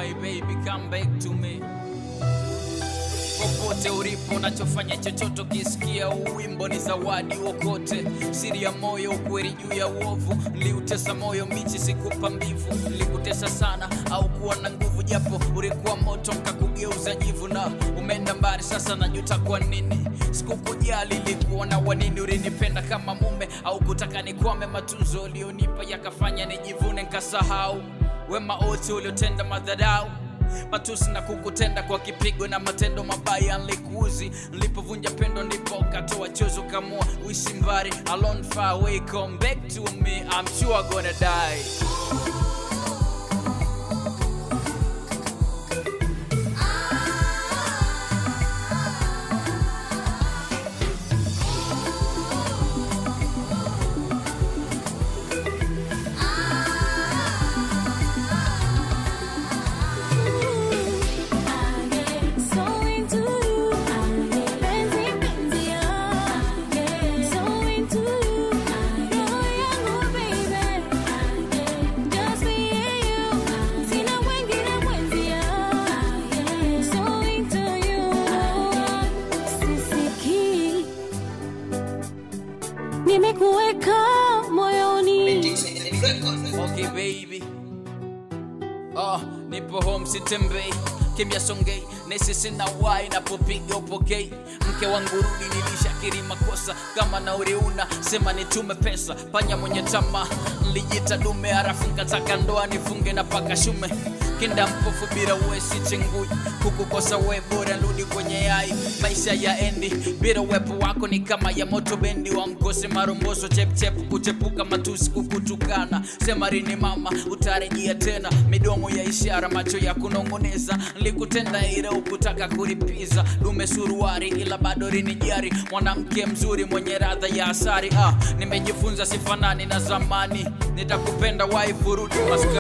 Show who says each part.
Speaker 1: my baby come back to me popote ulipo unachofanya chochote ukisikia uwimbo ni zawadi wokote siri ya moyo ukweli juu ya uovu niliutesa moyo michi sikupa mbivu nilikutesa sana au kuwa na nguvu japo ulikuwa moto nkakugeuza jivu na umeenda mbali sasa najuta kwa nini sikukujali ilikuona wanini ulinipenda kama mume au kutaka nikwame matunzo ulionipa yakafanya nijivune nkasahau wema wote uliotenda madharau matusi na kukutenda kwa kipigo na matendo mabaya nlikuuzi nilipovunja pendo ndipo ukatoa chozo kamua uishi mbali alone far away come back to me I'm sure I'm gonna die
Speaker 2: So into you, penzi penzi ya, so into you, roho yangu baby, just me and you, sina wengine mwenzia, so into you, sisikii, nimekuweka moyoni.
Speaker 1: okay baby oh, nipo home sitembei kimya songei nesi sina wai napopiga upokei mke wangu rudi nilishakiri makosa kama nauriuna sema nitume pesa panya mwenye tama nlijita dume harafu nkataka ndoa nifunge na paka shume kinda mpofu bila uwesi chengui kukukosa we bora rudi kwenye yai maisha ya endi bila uwepo wako ni kama ya moto bendi wa mkose maromboso chepchep kuchepuka matusi kukutukana semarini mama utarejea tena midomo ya ishara macho ya kunongoneza nilikutenda ila ukutaka kulipiza dume suruari ila bado rinijari mwanamke mzuri mwenye radha ya asari ah, nimejifunza sifanani na zamani nitakupenda waifuruti